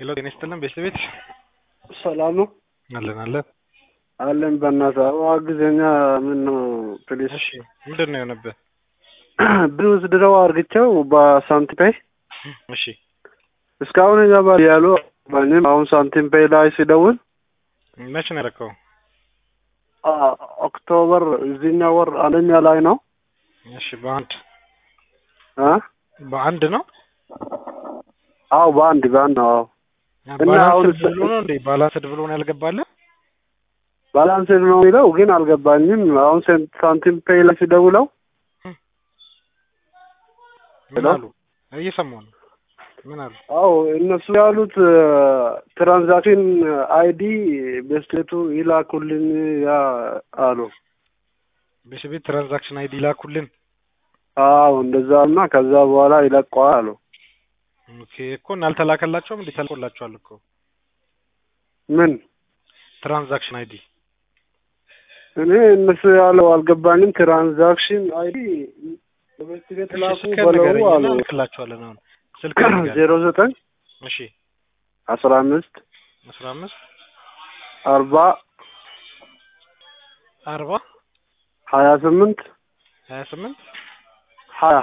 ሄሎ ጤና ይስጥልን ቤተሰቤት ሰላም ነው አለን አለን። አለን። በእናትህ አግዘኛ። ምን ነው ፕሊስ። እሺ ምንድን ነው የሆነብህ? ብዙ ድረው አርግቸው በሳንቲም ፔይ እሺ እስካሁን ይገባል ያሉ ባኝም አሁን ሳንቲም ፔይ ላይ ሲደውል መቼ ነው ያደረከው? አ- ኦክቶበር እዚህኛው ወር አንደኛ ላይ ነው እሺ በአንድ አ በአንድ ነው አዎ በአንድ በአንድ ነው። አዎ እና አሁን ባላንስድ ብሎ ነው እንዴ? ባላንስድ ብሎ ነው ያልገባልህ? ባላንስድ ነው የሚለው ግን አልገባኝም። አሁን ሴን- ሳንቲም ፔይ ላይ ሲደውለው ምን ሄሎ? አሉ? እየሰማሁ ነው። ምን አሉ? አዎ እነሱ ያሉት ትራንዛክሽን አይዲ በስቴቱ ይላኩልን ያ አሉ። ቤተሰቤት ትራንዛክሽን አይዲ ላኩልን። አዎ እንደዛ እና ከዛ በኋላ ይለቀዋል አሉ። ኦኬ እኮ እና አልተላከላቸውም እንዴ? ተልኮላቸዋል እኮ ምን ትራንዛክሽን አይዲ እኔ እነሱ ያለው አልገባኝም። ትራንዛክሽን አይዲ በስቴት ላኩ ስልክ በለው ንገረኝ አሉ። እና እልክላቸዋለን አሁን ስልክ ንገረኝ። ዜሮ ዘጠኝ እሺ አስራ አምስት አስራ አምስት አርባ አርባ ሀያ ስምንት ሀያ ስምንት ሀያ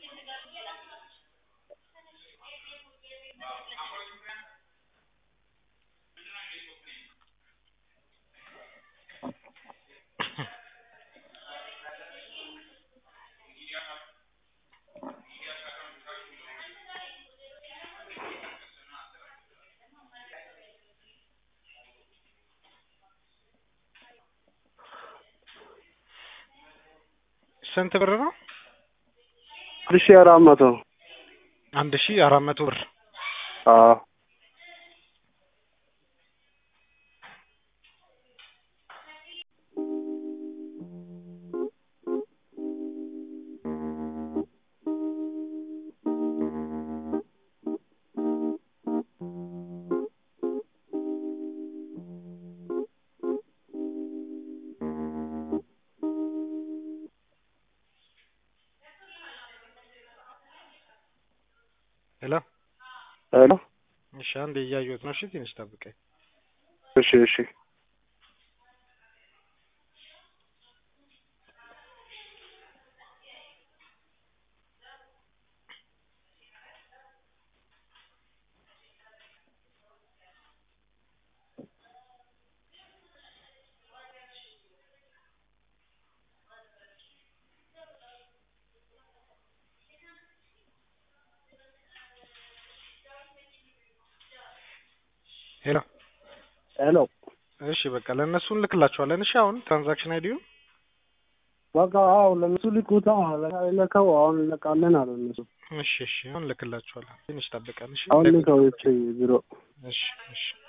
ስንት ብር ነው? አንድ ሺህ አራት መቶ አንድ ሺህ አራት መቶ ብር አዎ ሄሎ ሄሎ እሺ አንዴ እያየሁት ነው። እሺ ትንሽ ጠብቀኝ። እሺ እሺ ሄሎ ሄሎ እሺ በቃ ለእነሱ እንልክላቸዋለን። እሺ አሁን ትራንዛክሽን አይዲውን በቃ አዎ ለእነሱ ልኩታ ለከው አሁን እንለቃለን አሉ እነሱ እሺ እሺ አሁን እንልክላቸዋለን። ትንሽ ጠብቀን። እሺ አሁን ልከው እቺ ቢሮ እሺ እሺ